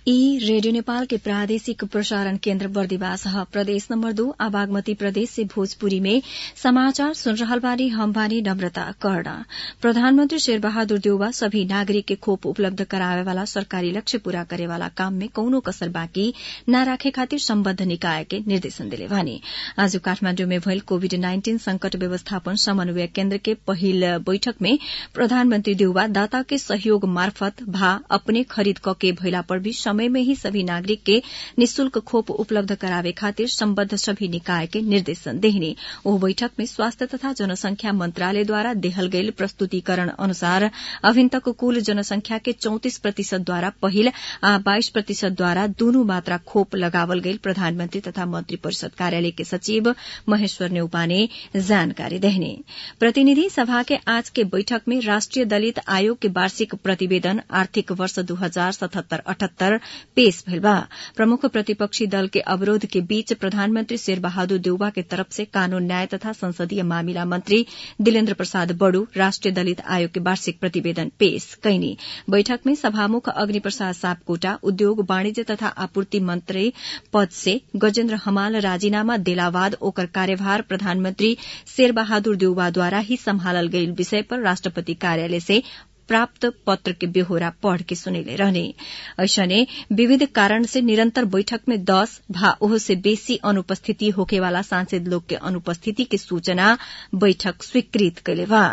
ई रेडियो नेपाल के प्रादेशिक प्रसारण केन्द्र बर्दिवास ह प्रदेश नम्बर दो आ बागमती प्रदेश से भोजपुरी में समाचार सुन रहल बानी हम बानी नम्रता कर्ण प्रधानमंत्री शेरबहादुर देउवा सभी नागरिक के खोप उपलब्ध करावे वाला सरकारी लक्ष्य पूरा करे वाला काम में कौनो कसर बाँकी न राखे खातिर सम्बद्ध निकाय के निर्देशन दिले बानी आज काठमाण्डु में भइल कोविड नाइन्टीन संकट व्यवस्थापन समन्वय केन्द्र के पहिल बैठक में प्रधानमंत्री देउवा दाता के सहयोग मार्फत भा अपने खरीद कके भइला पर भी समय में ही सभी नागरिक के निशुल्क खोप उपलब्ध करावे खातिर सम्बद्ध सभी निकाय के निर्देशन देहिने ओ बैठक में स्वास्थ्य तथा जनसंख्या मंत्रालयद्वारा देहल गईल प्रस्तुतिकरण अनुसार अभिन तक कुल जनसंख्या के चौतिस प्रतिशतद्वारा पहिल आ बाइस प्रतिशतद्वारा दूनु मात्रा खोप लगावल गईल प्रधानमंत्री तथा मंत्री परिषद कार्यालय के सचिव महेश्वर नेउपाने जानकारी देहने प्रतिनिधि सभा के आज के बैठक में राष्ट्रिय दलित आयोग के वार्षिक प्रतिवेदन आर्थिक वर्ष दू हजार सतहत्तर अठहत्तर पेश भइल बा प्रमुख प्रतिपक्षी दल के अवरोध के बीच प्रधानमंत्री शेरबहादुर देउवा के तरफ से कानून न्याय तथा संसदीय मामिला मंत्री दिलेन्द्र प्रसाद बड़ू राष्ट्रिय दलित आयोग के वार्षिक प्रतिवेदन पेश कैनी बैठक में सभामुख अग्नि प्रसाद सापकोटा उद्योग वाणिज्य तथा आपूर्ति मंत्री पद से गजेन्द्र हमाल राजीनामा देलावाद ओकर कार्यभार प्रधानमंत्री शेरबहादुर देउवाद्वारा ही सम्हालल गईल विषय पर राष्ट्रपति कार्यालय से प्राप्त पत्र के बेहोरा पढ़ के सुनेले रहने ऐसने विविध कारण से निरंतर बैठक में दस भा ओह से बेसी अनुपस्थिति होखेवाला सांसद लोग के अनुपस्थिति के सूचना बैठक स्वीकृत कैले बा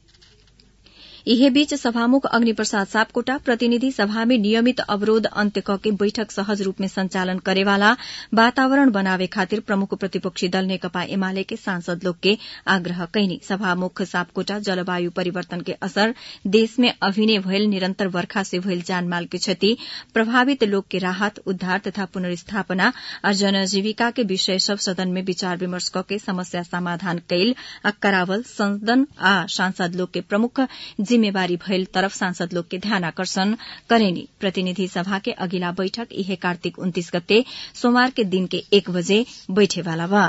इहे बीच सभामुख अग्नि प्रसाद सापकोटा प्रतिनिधि सभा में नियमित अवरोध अन्त्य कके बैठक सहज रूप में संचालन करेवाला वातावरण बनावे खातिर प्रमुख प्रतिपक्षी दल नेकपा एमाले के सांसद लोग के आग्रह कैनी सभामुख सापकोटा जलवायु परिवर्तन के असर देश में अभिनय भयल निरंतर वर्षा से भयल जानमाल के क्षति प्रभावित लोग के राहत उद्धार तथा पुनर्स्थापना और जनजीविका के विषय सब सदन में विचार विमर्श कके समस्या समाधान कैल आ करावल सदन आ सांसद लोग के प्रमुख जिम्मेवारी भइल तरफ सांसद लोग के ध्यान आकर्षण करेनी प्रतिनिधि सभा के अगिला बैठक इहे कार्तिक उन्तीस गते सोमवार के दिन के एक बजे बैठेवाला बा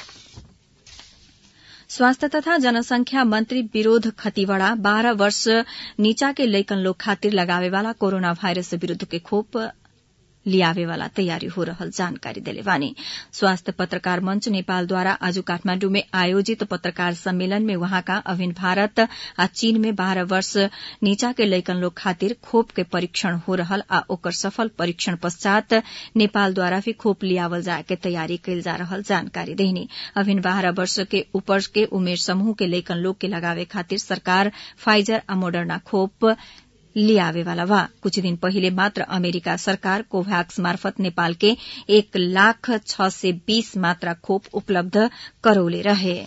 स्वास्थ्य तथा जनसंख्या मंत्री विरोध खतिवड़ा बाह्र वर्ष नीचा के लैकन लोग खातिर लगावेवाला कोरोना वायरस विरूद्ध के खोप लियावेवाला तयारी हो रहल जानकारी देले बानी स्वास्थ्य पत्रकार मंच नेपालद्वारा आज काठमाण्डु में आयोजित पत्रकार सम्मेलन में वहाँका अभिन भारत आ चीन में बाह्र वर्ष नीचा के लैकन लोग खातिर खोप के परीक्षण हो रहल आ ओकर सफल परीक्षण पश्चात नेपालद्वारा भी खोप लियावल जाए के तयारी कैल जा रहल जानकारी देहनी अभिन बाह्र वर्ष के ऊपर के उमेर समूह के लैकन लोग के लगावे खातिर सरकार फाइजर आ मोडर्ना खोप लियावेवाला बा कुछ दिन पहिले मात्र अमेरिका सरकार कोभ्याक्स मार्फत नेपाल के एक लाख छ सय बीस मात्रा खोप उपलब्ध करौले रहे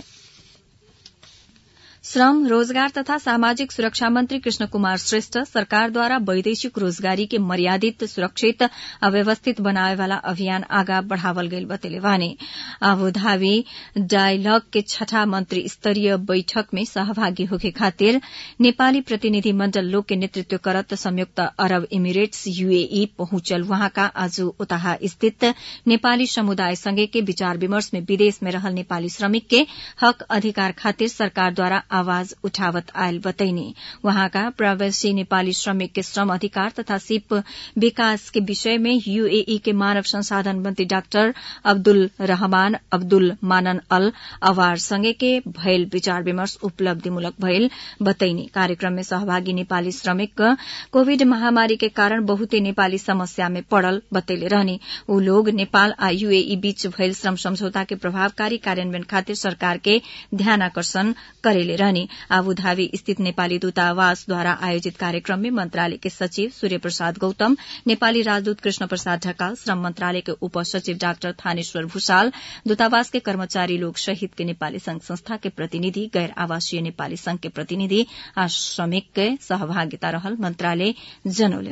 श्रम रोजगार तथा सामाजिक सुरक्षा मंत्री कृष्ण कुमार श्रेष्ठ सरकारद्वारा वैदेशिक रोजगारी के मर्यादित सुरक्षित आ व्यवस्थित बनावेवाला अभियान आगा बढ़ावल गईल बतेले वाने आबुधाबी डायलग के छठा मंत्री स्तरीय बैठक में सहभागी होके खातिर नेपाली प्रतिनिधि मण्डल लोग के नेतृत्व करत संयुक्त अरब इमिरेट्स यूएई पहुंचल वहाँका आज उताहा स्थित नेपाली समुदाय संगे के विचार विमर्श में विदेश में रहल नेपाली श्रमिक के हक अधिकार खातिर सरकारद्वारा आवाज उठावत आयल बतैनी वहाँका प्रवासी नेपाली श्रमिक के श्रम अधिकार तथा सिप विकास के विषय में यूएई के मानव संसाधन मंत्री डाक्टर अब्दुल रहमान अब्दुल मानन अल अवार संगे के भयल विचार विमर्श उपलब्धिमूलक भयल बतैनी कार्यक्रम में सहभागी नेपाली श्रमिक कोविड महामारी के कारण बहुते नेपाली समस्या में पड़ल बतैले रहनी ऊ लोग नेपाल आ यूएई बीच भयल श्रम समझौता के प्रभावकारी कार्यान्वयन खातिर सरकार के ध्यान आकर्षण करेले रहने आबुधाबी स्थित नेपाली दूतावासद्वारा आयोजित कार्यक्रम में मंत्रालय के सचिव सूर्य प्रसाद गौतम नेपाली राजदूत कृष्ण प्रसाद ढकाल श्रम मंत्रालय के उप सचिव डाक्टर थानेश्वर भूषाल दूतावास के कर्मचारी लोग सहित के नेपाली संघ संस्था के प्रतिनिधि गैर आवासीय नेपाली संघ के प्रतिनिधि आ श्रमिक के सहभागिता रहल मंत्रालय जनौले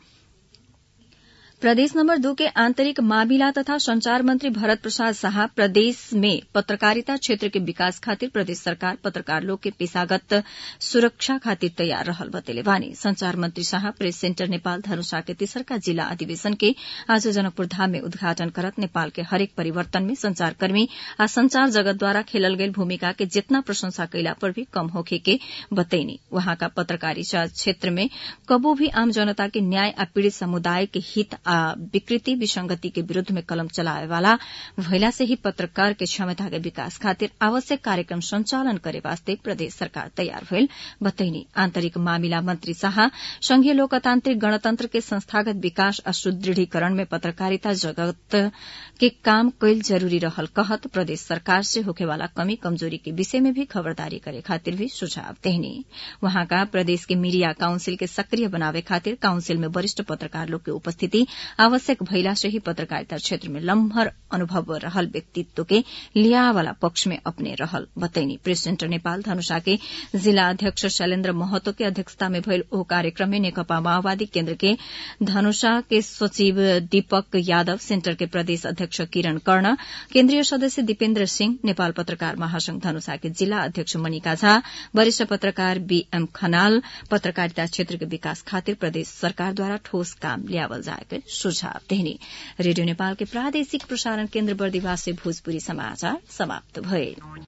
प्रदेश नम्बर दू के आंतरिक मामिला तथा संचार मंत्री भरत प्रसाद शाह प्रदेश में पत्रकारिता क्षेत्र के विकास खातिर प्रदेश सरकार पत्रकार लोग के पेशागत सुरक्षा खातिर तैयार रहल बतेले बानी संचार मंत्री शाह प्रेस सेन्टर नेपाल धनुषा के तेसरका जिला अधिवेशन के आज जनकपुर धाम में उद्घाटन करत नेपाल के हरेक परिवर्तन में संचारकर्मी आ संचार जगतद्वारा खेलल गईल भूमिका के जितना प्रशंसा कैला पर भी कम होखे के बतैनी वहाँका पत्रकारिता क्षेत्र में कबो भी आम जनता के न्याय आ पीड़ित समुदाय के हित आ विकृति विसंगति के विरूद्ध में कलम चलावे वाला भइला से ही पत्रकार के क्षमता के विकास खातिर आवश्यक कार्यक्रम संचालन करे वास्ते प्रदेश सरकार तयार भइल बतैनी आन्तरिक मामिला मंत्री शाह संघीय लोकतान्त्रिक गणतन्त्र के संस्थागत विकास आ सुदृढ़ीकरण में पत्रकारिता जगत के काम कैल जरूरी रहल कहत प्रदेश सरकार से होखेवाला कमी कमजोरी के विषय में भी खबरदारी करे खातिर भी सुझाव देहनी वहाँका प्रदेश के मीडिया काउंसिल के सक्रिय बनावे खातिर काउंसिल में वरिष्ठ पत्रकार लोग के उपस्थिति आवश्यक भइला से ही पत्रकारिता क्षेत्र में लम्हर अनुभव रहल व्यक्तित्व के लिया वाला पक्ष में अपने रहल बतैनी प्रेस सेन्टर नेपाल धनुषा के जिला अध्यक्ष शैलेन्द्र महतो के अध्यक्षता में भइल ओ कार्यक्रम में नेकपा माओवादी केन्द्र के धनुषा के सचिव दीपक यादव सेन्टर के प्रदेश अध्यक्ष किरण कर्ण केन्द्रीय सदस्य दीपेन्द्र सिंह नेपाल पत्रकार महासंघ धनुषा के जिल्ला अध्यक्ष मनिका झा वरिष्ठ पत्रकार बीएम खनाल पत्रकारिता क्षेत्र के विकास खातिर प्रदेश सरकारद्वारा ठोस काम ल्यावल जाएको सुझाव देहनी रेडियो नेपाल के प्रादेशिक प्रसारण केन्द्र बर्दिवास से भोजपुरी समाचार समाप्त भए